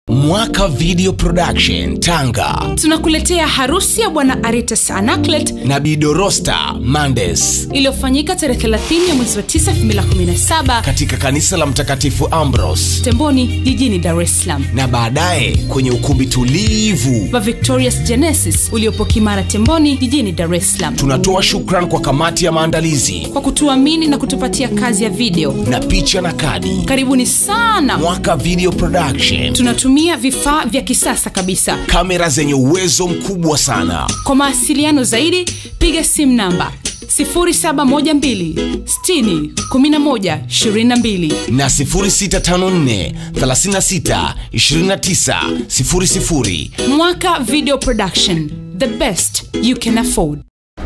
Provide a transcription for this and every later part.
Mwaka Video Production Tanga tunakuletea harusi ya bwana Aretas Anaclet na Bidorosta Mandes iliyofanyika tarehe 30 ya mwezi wa 9 2017 katika kanisa la Mtakatifu Ambrose Temboni jijini Dar es Salaam na baadaye kwenye ukumbi tulivu. wa Victorious Genesis uliopo Kimara Temboni jijini Dar es Salaam Tunatoa shukran kwa kamati ya maandalizi kwa kutuamini na kutupatia kazi ya video. na picha na kadi. Karibuni sana. Mwaka Video Production, Tunatumia vifaa vya kisasa kabisa. kamera zenye uwezo mkubwa sana. Kwa mawasiliano zaidi piga simu namba 0712 60 11 22. na 0654 36 29 00. Mwaka Video Production, the best you can afford.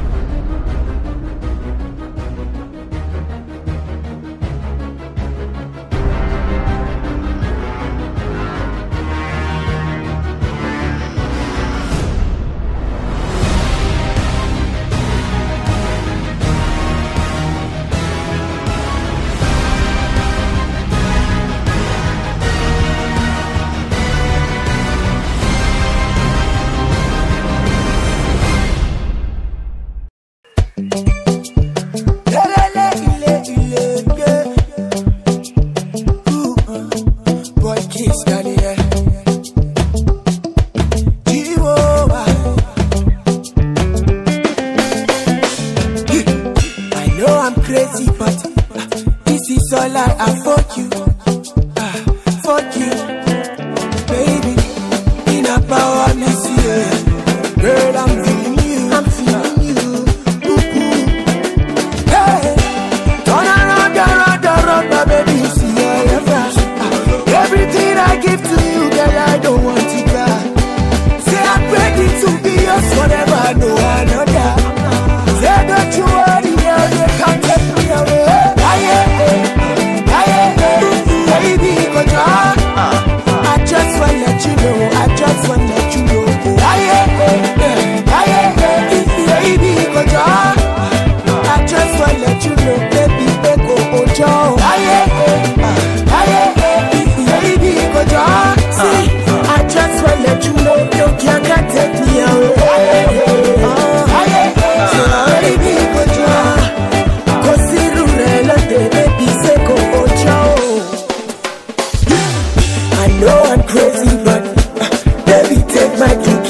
I know I'm crazy, but this is all I afford you. Ah, fuck you, baby. In a power, me see it. Girl, I'm feeling you. I'm feeling you. Ooh, ooh. Hey, turn around, around, around, my baby. See I am fast. Ah, Everything I give to you, girl, I don't want it back. Say I'm ready to be yours forever, no another. Say don't you worry, girl, they can't take me away. Aye, aye, aye, aye, baby, go down. I just wanna let you know, I just wanna let you know. Aye, aye, aye, aye, baby, go down. I just wanna let you know, baby, baby, go ojo. Aye, aye, aye, baby, go down. See, I just wanna let you know, no can can take me away. Aye, aye, aye, baby, go down. Consider relate, baby, say go ojo. I know I'm crazy, but uh, baby, take my key